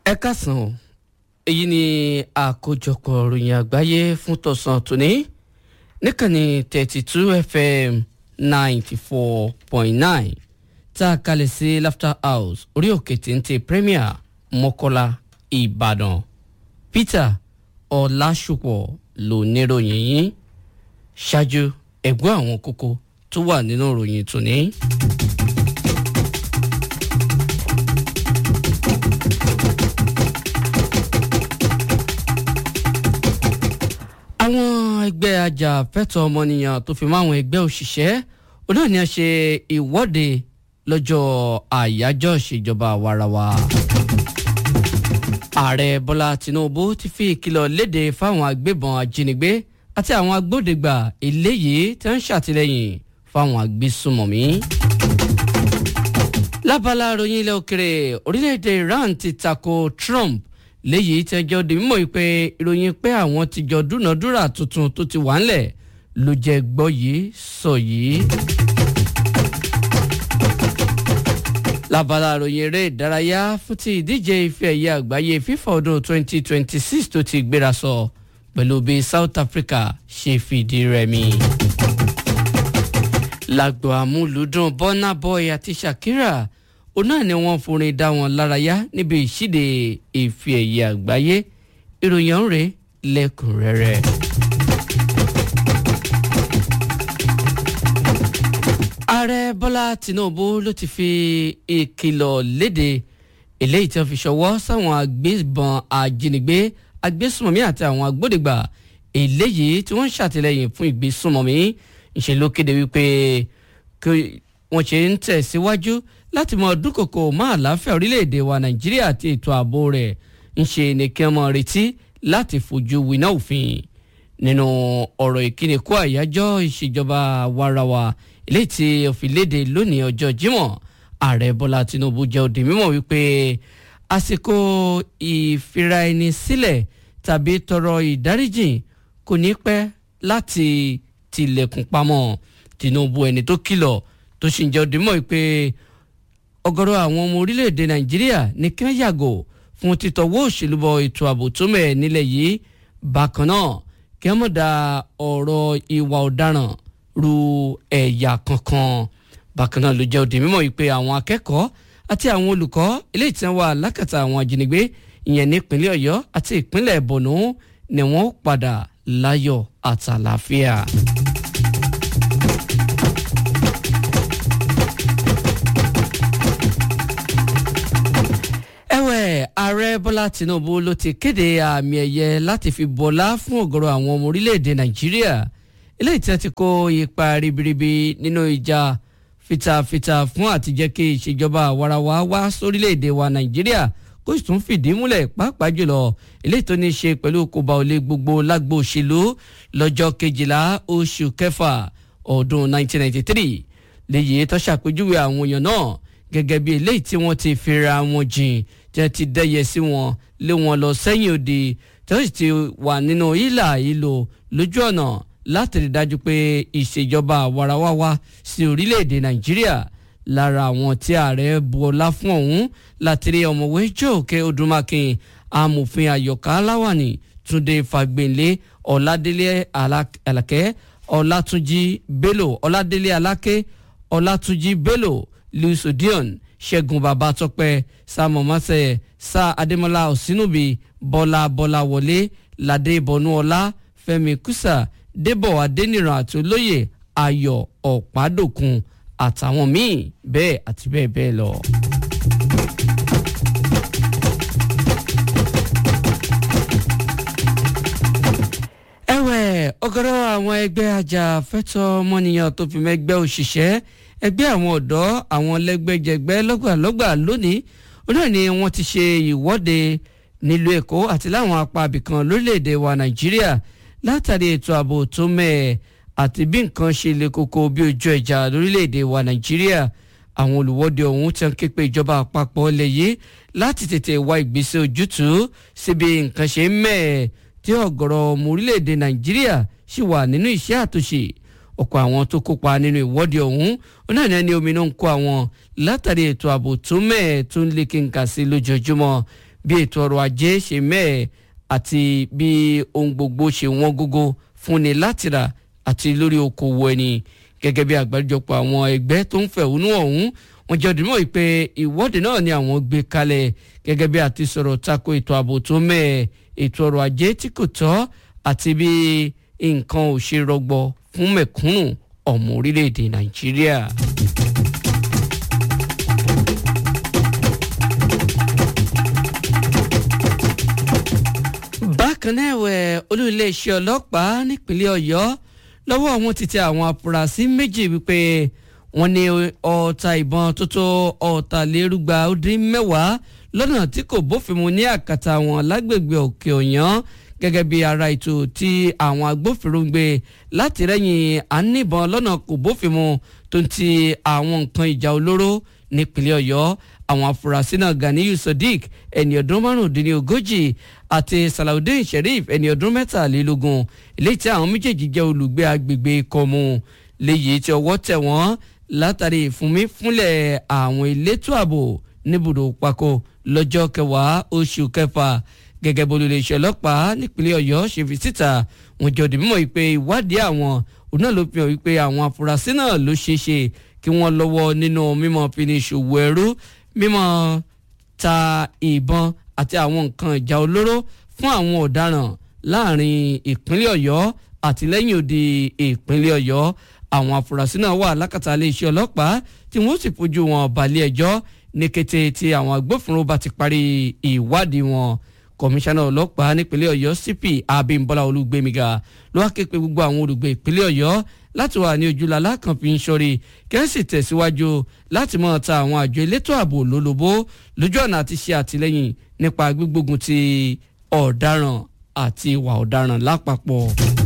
ẹ kásán o èyí ni àkójọpọ̀ ròyìn àgbáyé fún tọ̀sán tòní níkànnì thirty two fm ninety four point nine tá a kalẹ̀ sí laughter house orí òkè téńté premier mọ́kọ́lá ìbàdàn peter ọ̀làṣùpọ̀ ló níròyìn yín ṣáájú ẹ̀gbọ́n àwọn kókó tó wà nínú ìròyìn tòní. àwọn ẹgbẹ́ ajàfẹ́tọ̀ọ́ ọmọnìyàn tó fi mọ́ àwọn ẹgbẹ́ òṣìṣẹ́ onáà ni a ṣe ìwọ́de lọ́jọ́ àyájọ́ ìṣèjọba àwarawa. ààrẹ bọ́lá tinubu ti fi ìkìlọ̀ léde fáwọn agbébọn ajínigbé àti àwọn agbódegbà eléyìí tí wọ́n ń ṣàtìlẹ́yìn fáwọn agbésùmọ̀mí. lábala ròyìn ilẹ̀ òkèrè orílẹ̀-èdè iran ti tako trump léyìí tí ẹjọ́ di mímọ́ pé ìròyìn pé àwọn ti jọ dúnàdúrà tuntun tó ti wà ńlẹ̀ ló jẹ́ gbọ́ yìí sọ yìí. lábala ròyìn eré ìdárayá fún ti ìdíje ife ẹ̀yẹ àgbáyé fífa ọdún 2026 tó ti gbéra sọ pẹ̀lú bí south africa ṣe fìdí rẹmi. lágbo àmúlùdùn burna boy àti shakira òun náà ni wọ́n forin dá wọn lárayá níbi ìṣíde ìfi ẹ̀yẹ àgbáyé ìròyìn ọ̀hún rèé lẹ́kùnrẹ́rẹ́. ààrẹ bọ́lá tinubu ló ti fi ìkìlọ̀ léde eléyìí tí wọ́n fi ṣọwọ́ sáwọn agbébọn ajínigbé agbésùnmọ̀mí àti àwọn agbódegbà eléyìí tí wọ́n ń ṣàtìlẹ́yìn fún ìgbésùnmọ̀mí ìṣe ló kéde wípé wọ́n ṣe ń tẹ̀síwájú láti mọ dúnkòkò mọ́ àlàáfíà orílẹ̀-èdè wa nàìjíríà àti ètò ààbò rẹ̀ ń ṣe ní kí wọ́n mọ retí láti fojú winá òfin nínú ọ̀rọ̀ ìkíni kó àyájọ́ ìṣèjọba warawa eléyìí tí òfin léde lónìí ọjọ́ jímọ̀ ààrẹ bọ́lá tinubu jẹ́ òdì mímọ̀ wípé àsìkò ìfira ẹni sílẹ̀ tàbí tọrọ ìdáríjìn kò ní pẹ́ láti tilẹ̀kùn pamọ́ tinubu ẹni tó kìlọ̀ tó sì ń jẹ́ òdì mímọ̀ wípé ọ̀gọ̀rọ̀ àwọn ọmọ orílẹ̀-èdè nàìjíríà ní kí wọ́n yàgò fún títọ́wọ́ òṣèlú bọ ètò ààbò tó mẹ́ nílẹ̀ yìí bákan náà kí wọ́n mọ̀ dá ọ̀rọ̀ ìwà ọ̀daràn ru ẹ̀yà kankan bákan náà ló jẹ́ òde mímọ́ yìí pé àwọn akẹ́kọ̀ọ́ àti àwọn olùkọ́ eléyìí tí wọ́n wà lákàtà àwọn ajínigbé ìyẹn nípínlẹ̀ ọ̀yọ́ àti ìpínlẹ̀ borno ni wọ́n padà láyọ̀ àtàlàáfíà. ààrẹ bọ́lá tinubu ló ti kéde àmì ẹ̀yẹ láti fi bọ́lá fún ọ̀gọ̀rọ̀ àwọn ọmọ orílẹ̀-èdè nàìjíríà eléyìí tí wọ́n ti kó ipa ribiribi nínú ìjà fitafita fún àtijẹ́ kí ìṣèjọba àwarawa wá sórílẹ̀-èdè wa nàìjíríà kó sì tún fìdí múlẹ̀ pàápàá jùlọ eléyìí tó ní í ṣe pẹ̀lú kóbá olè gbogbo lágbo òṣèlú lọ́jọ́ kejìlá oṣù kẹfà ọdún 1993 léyìí tó ṣàpèjúwe àwọn èèyàn náà gẹ́gẹ́ bí eléyìí tí wọ́n ti fira wọn jìn tí wọ́n ti dẹ́yẹ sí wọn lé wọn lọ sẹ́yìn òde tí wọ́n sì ti wà nínú ìlà ìlò lójú ọ̀nà láti rí dájú pé ìṣèjọba àwarawa wá sí orílẹ̀-èdè nàìjíríà lára àwọn tí ààrẹ bu ọlá fún ọ̀hún láti rí ọ̀mọ̀wé jóòkè odúmákin amòfin àyọ̀ká aláwàní túnde fagbénlé ọ̀làdélé alákẹ́ ọ̀làtúnjì bello ọ̀làdélé alákẹ́ ọ̀làtúnjì bello louis odion ṣẹ́gun babatọ́pẹ́ samuel masẹ̀ sa adémọlá òsínúbi bọ́lá bọ́lá wọlé ládé bọ́núọlá fẹ́mi kúsà débọ̀ adéníran àti olóyè ayọ̀ ọ̀pádòkun àtàwọn míì bẹ́ẹ̀ àti bẹ́ẹ̀ bẹ́ẹ̀ lọ. ẹ̀wẹ̀ ọ̀gọ̀rọ̀ àwọn ẹgbẹ́ ajàfẹ́tọ̀ ọmọnìyàn tó fi mẹ́gbẹ́ òṣìṣẹ́ ẹgbẹ́ àwọn ọ̀dọ́ àwọn lẹ́gbẹ́jẹgbẹ́ lọ́gbàlọ́gbà lónìí onáà ni wọ́n ti ṣe ìwọ́de nílùú èkó àti láwọn apá abìkan lórílẹ̀‐èdè wa nàìjíríà látàrí ètò ààbò tó mẹ́ẹ̀ àti bí nǹkan ṣe le koko bí ojú ẹja lórílẹ̀‐èdè wa nàìjíríà àwọn olùwọ́de ọ̀hún ti ń ké pe ìjọba àpapọ̀ lẹ̀ yìí láti tètè wá ìgbésẹ̀ ojútùú síbi nǹkan ṣe ń mẹ́ẹ̀ tí ọ̀gọ̀rọ̀ ọmọ orílẹ̀‐èdè nàìjíríà sì wà nínú iṣẹ́ àtúnṣe ọ̀pọ̀ àwọn tó kópa nínú ìwọ́de ọ̀hún náà ní omi náà ń kó àwọn látàrí ètò ààbò tó mẹ́ẹ̀ tó ń lékè ńkà sí lójoojúmọ́ bí ètò ọrọ̀ ajé ṣe mẹ́ẹ̀ àti bí ohun gbogbo ṣe wọ́n gógó fúnni láti rà àti lórí okòwò ẹni gẹ́gẹ́ bí àgbáríjọpọ̀ àwọn ẹgbẹ́ tó ń fẹ̀hónú ọ̀hún wọ́n jẹ́ òdìmọ̀ pé ìwọ́de náà ni àwọn gbé kalẹ̀ gẹ́gẹ́ bí àti sọ̀rọ̀ tako ètò ààbò tó mẹ́ẹ̀ ètò ọrọ̀ ajé tí kò tọ́ àti bí nǹkan ò ṣe rọgbọ fún mẹ̀kúnnù ọmọ orílẹ̀-èdè nàìjíríà. bákan náà ẹ̀wẹ̀ olú iléeṣẹ́ ọlọ́pàá nípínlẹ̀ ọ̀yọ́ lọ́wọ́ àwọn ti tẹ àwọn afurasí méjì wípé wọ́n ní ọta ìbọn tó tó ọ̀tàlérúgba ó dín mẹ́wàá lọ́nà tí kò bófin mu ní àkàtà wọn lágbègbè òkè ọ̀yàn gẹ́gẹ́ bí ara ètò tí àwọn agbófinró ń gbé láti rẹ́yìn àníbọn lọ́nà kò bófin mu tó ń ti àwọn nǹkan ìjà olóró nípínlẹ̀ ọ̀yọ́ àwọn afurasí náà ganiyu sadiq ẹni ọdún márùndínlógójì àti salawudeen sheriff ẹni ọdún mẹ́tàlélógún eléyìí tí àwọn méjèèjì jẹ́ olùgbé agbègbè kọ́mú léyìí tí ọwọ́ tẹ̀ wọ́n látàrí ìfúnmífúnlẹ̀ àwọn elétò ààbò níbùdó pako lọ́jọ́ kẹwàá oṣù kẹfà gẹ́gẹ́ bó lè ṣe ọlọ́pàá nípínlẹ̀ ọ̀yọ́ ṣe fi síta wọ́n jọ dìbò mọ̀ wípé ìwádìí àwọn òun náà ló fi hàn wípé àwọn afurasí náà ló ṣeé ṣe kí wọ́n lọ́wọ́ nínú mímọ́ fini ṣòwò ẹrú mímọ́ ta ìbọn àti àwọn nǹkan ìjà olóró fún àwọn ọ̀daràn láàrin ìpínlẹ̀ ọ̀yọ́ àti lẹ́yìn odi ìpínlẹ̀ ọ̀yọ́ àwọn afurasí náà wà lákàtà iléeṣẹ́ ọlọ́pàá tí wọ́n sì fojú wọn balẹ̀ ẹjọ́ ní kété tí àwọn agbófinró bá ti parí ìwádìí wọn kọmíṣánná ọlọ́pàá nípínlẹ̀ ọ̀yọ́ cp abímbọ́lá olúgbémiga ló wá ké pe gbogbo àwọn olùgbé ìpínlẹ̀ ọ̀yọ́ láti wà ní ojúlala kan fi ń ṣọ́rí kí wọ́n sì tẹ̀síwájú láti máa ta àwọn àjọ elétò ààbò lólobó lójú ọ̀nà àti ṣe àtìlẹ́yìn nípa gbígbógun ti ọ̀daràn àti ìwà ọ̀daràn lápapọ̀.